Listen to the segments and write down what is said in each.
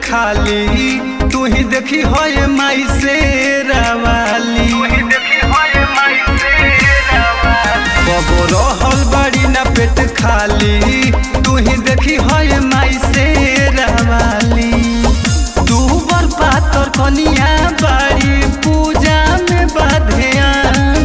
खाली तू ही देखी होए माई से रवाली कबो रहल बड़ी ना पेट खाली तू ही देखी होए माई से रवाली तू बर पातर कनिया बाड़ी पूजा में बाधेयान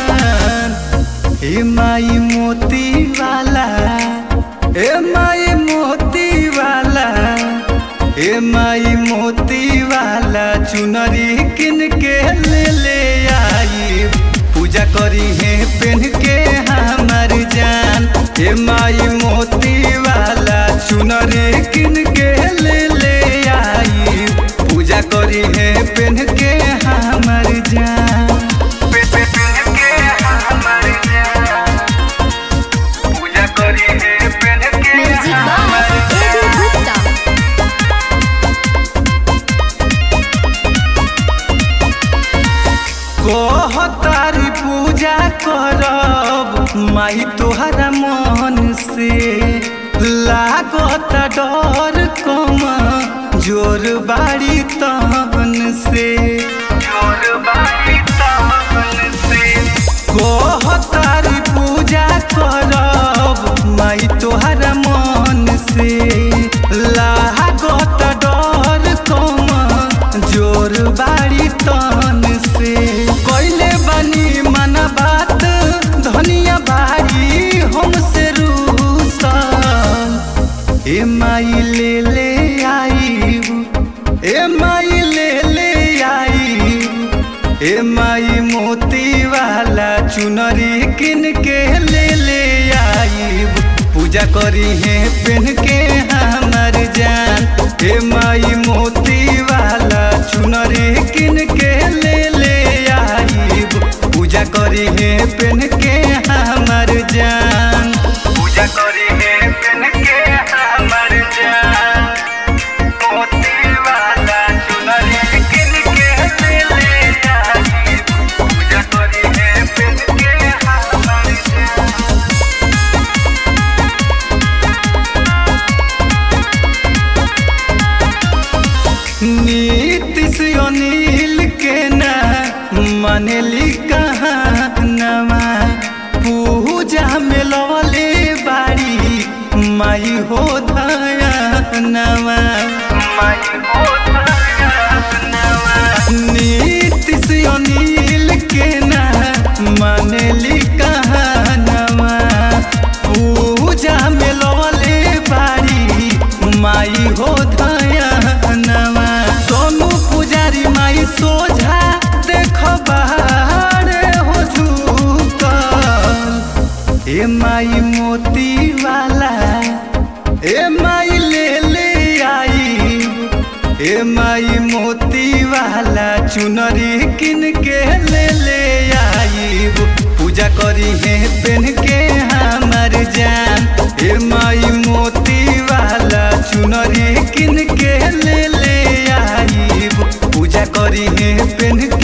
ए माई मोती वाला ए माई मोती वाला ए माई मोती वाला चुनरी किन के ले ले आई पूजा करी है पेन के हमार जान ए माई मोती वाला चुनरी किन के ले ले आई पूजा करी है पेन के हमार जान पूजा करी है पेन के म्यूजिक बाय एबी गुप्ता कहतारी पूजा करब माई तोहरा मन से लागत डर कम जोर बाड़ी तहन से जोर बाड़ी तहन से कहतारी पूजा करब माई तोहरा मन से लागत डर कम जोर बाड़ी तन से कैले बनी मन बात धनिया बाड़ी हमसे रूसल ए माई ले ले आई ए माई ले ले आई ए माई मोती वाला चुनरी किन के ले ले आई पूजा करी है पेन के हमार जान ए माई मोती वाला चुनरी किन के ले ले आई पूजा करी है पेन के हमार जान पूजा करी है पेन के हमार जान मोती वाला चुनरी किन के ले ले आई पूजा करी है पेन के हमार जान नीतिश अनिल के ना मनली कहानवा पूजा में लवले बाड़ी माई हो धनवा नीतिश अनिल के ना मनली कहानवा पूजा में लवले बाड़ी माई हो धनवा सोनू पुजारी माई सोझा देख बाहर हो झूकल ए माई मोती वाला ए माई ले ले आई ए माई मोती वाला चुनरी किन के ले ले आई पूजा करी है पेन के हमार जान ए माई मोती वाला चुनरी किन के ले ले आई पूजा करी है पेन